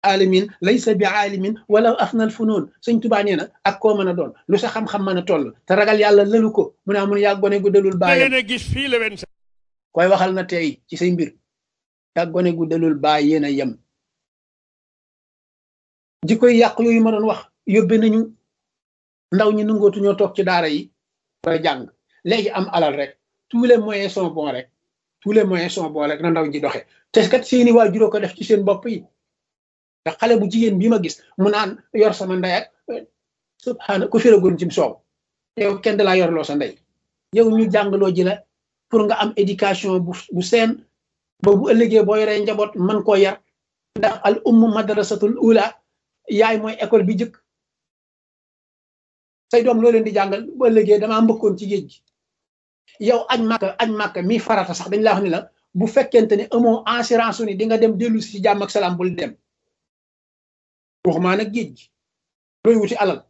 alamin laysa bi aalimin wala afnal funoon sëñ tubaa nee na ak koo mën a doon lu sa xam-xam mën a toll te ragal yàlla lëlu ko mu ne mun yaa gone gu dalul baayam a gis fii la wen sa koy waxal na tey ci say mbir yaa gone gu dalul baay yéen a yem jikkoy yàq yooyu ma doon wax yóbbe nañu ndaw ñi nangootu ñoo toog ci daara yi ba jàng léegi am alal rek tous les moyens sont bons rek tous les moyens sont bons rek na ndaw ñi doxe te kat seeni waajuroo ko def ci seen bopp yi te xale bu jigéen bi ma gis mu naan yor sama ndey ak subhaana ku firagoon cim soow yow kenn da laa yorloo sa ndey yow ñu jàngaloo ji la pour nga am éducation bu bu seen ba bu ëllëgee boo yoree njaboot mën koo yar ndax al ummu madrasatul ula yaay mooy école bi jëkk say doom loo leen di jàngal bu ëllëgee damaa mbëkkoon ci géej gi yow añ màkka añ màkka mi farata sax dañ la wax ni la bu fekkente ne amoo assurance ni di nga dem dellu si ci jàmm ak salaam bul dem waxumaa nag géej gi looy wuti alal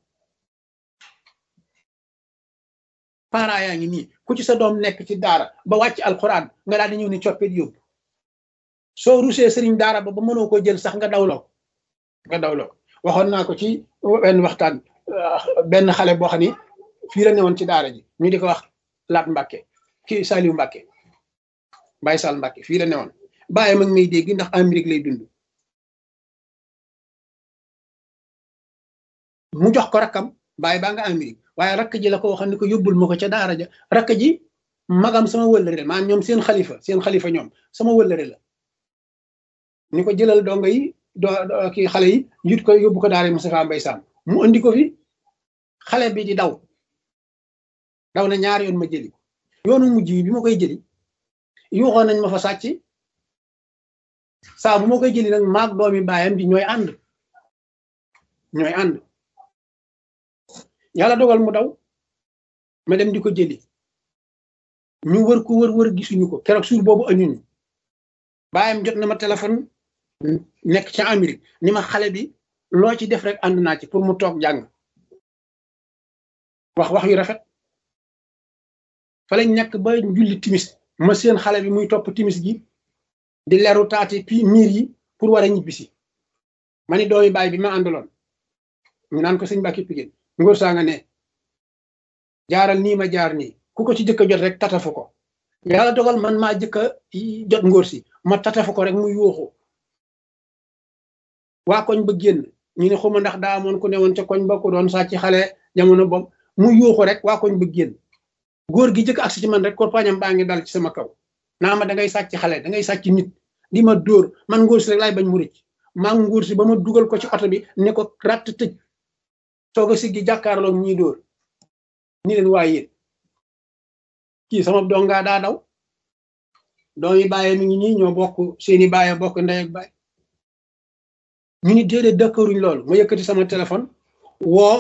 parents yaa ngi nii ku ci sa doom nekk ci daara ba wàcc alquran nga daal di ñëw ni coppit yóbbu soo rusee sëriñ daara ba ba mënoo ko jël sax nga dawloo nga dawloo waxoon naa ko ci benn waxtaan benn xale boo xam ni fii la newoon ci daara ji ñu di ko wax laat Mbàkke kii Saliou Mbàkke Baye Sall Mbàkke fii la newoon bàyyi mag may dégg ndax Amérique lay dund mu jox ko rakkam bàyyi baa nga Amérique waaye rakk ji la ko waxoon ni ko yóbbul ma ko ca daara ja rakk ji magam sama wëllëre la maanaam ñoom seen xalifa seen xalifa ñoom sama wëllëre la ni ko jëlal dongo yi do kii xale yi yut ko yóbbu ko daara Moustapha Mbaye Sam mu andi ko fi xale bi di daw daw na ñaari yoon ma jëli ko yoonu mujj bi ma koy jëli yuuxoon nañ ma fa sàcc saa bu ma koy jëli nag maag doomi baayam bi ñooy ànd ñooy ànd yàlla dogal mu daw ma dem di ko jëli ñu wër ko wër wër gisuñu ko keroog suur boobu añuñu baayam jot na ma téléphone nekk ca Amérique ni ma xale bi loo ci def rek ànd naa ci pour mu toog jàng wax wax yu rafet fa lañ nekk ba julli timis ma seen xale bi muy topp timis gi di leru taati pi miir yi pour war a ñibbisi ma ni doomi baay bi ma àndaloon ñu naan ko sëñ Mbàkke Pigéen ngóor saa nga ne jaaral nii ma jaar nii ku ko ci jëkk a jot rek tatafu ko yàlla dogal man maa jëkk a jot ngóor si ma tatafu ko rek mu yuuxu waa koñ ba génn ñu ne xuma ndax daa amoon ku ne woon ca koñ ba ku doon sàcc xale jamono boobu mu yuuxu rek waa koñ ba génn góor gi jëkk agsi ci man rek korpañam baa ngi dal ci sama kaw naa ma da ngay sàcc xale da ngay sàcc nit di ma dóor man ngóor si rek laay bañ mu rëcc maa ngi ngóor si ba ma dugal ko ci oto bi ne ko ratt tëj soog a siggi jàkkaarloog ñii dóor ni leen waaye yéen kii sama dongaa daa daw doomi bàyyi mi ngi nii ñoo bokk seeni bàyyi bokk ndey ak bàyyi ñu ni déedéet dëkkëruñ loolu ma yëkkati sama téléphone woo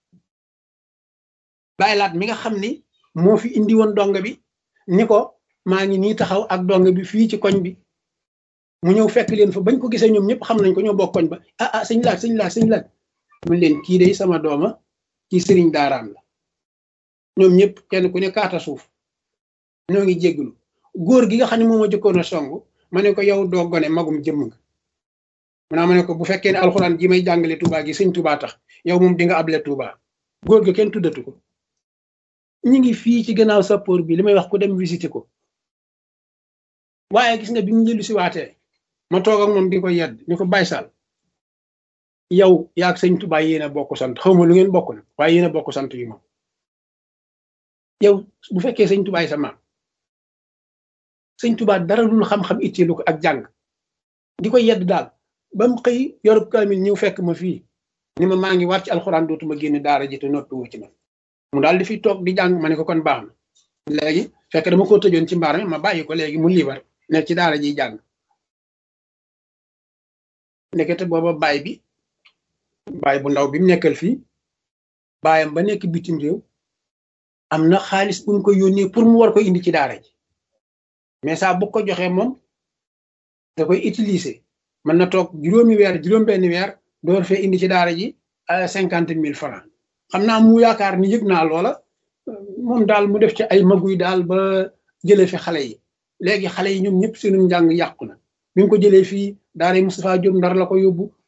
bàyyi laat mi nga xam ni moo fi indi woon dong bi ni ko maa ngi nii taxaw ak dong bi fii ci koñ bi mu ñëw fekk leen fa bañ ko gisee ñoom ñëpp xam nañ ko ñoo bokk koñ ba ah ah sëñ laat sëñ laat sëñ laat mun leen kii day sama dooma ci sëriñ daaraam la ñoom ñëpp kenn ku ne kaata suuf ñoo ngi jégglu góor gi nga xam ne moom a jëkkoon a song ma ne ko yow doo gone magum jëmm nga maanaam ma ne ko bu fekkee ne alxuraan ji may jàngale Touba gi sëñ Touba tax yow moom di nga able Touba góor gi kenn tuddatu ko ñu ngi fii ci gannaaw sappoor bi li may wax ko dem visiter ko waaye gis nga bi mu njëlu si waatee ma toog ak moom di ko yedd ñu ko Baye Sall yow yaag sëñ Touba yéen a bokk sant xaw ma lu ngeen bokk nag waaye yéen a bokk sant yi moom yow bu fekkee sëñ Touba sa maam sëñ Touba dara lul xam-xam itteelu ko ak jàng di ko yedd daal ba mu xëy yorub kaamil ñëw fekk ma fii ni ma maa ngi war ci alxuraan dootuma génn daara ji te noppi wu ci man mu daal di fi toog di jàng ma ne ko kon baax na léegi fekk dama ko tëjoon ci mbaar mi ma bàyyi ko léegi mu liibar nekk ci daara jiy jàng nekkete booba baay bi baay bu ndaw bi mu nekkal fii baayam ba nekk bitim réew am na xaalis bu ñu ko yónnee pour mu war ko indi ci daara ji mais saa bu ko joxee moom da koy utiliser mën na toog juróomi weer juróom benn weer door fee indi ci daara ji cinquante mille francs xam naa mu yaakaar ni yëg naa loola moom daal mu def ci ay maguy daal ba jëlee fi xale yi léegi xale yi ñoom ñëpp seenu njàng yàqu na bi mu ko jëlee fii daara Moustapha Diop ndar la ko yóbbu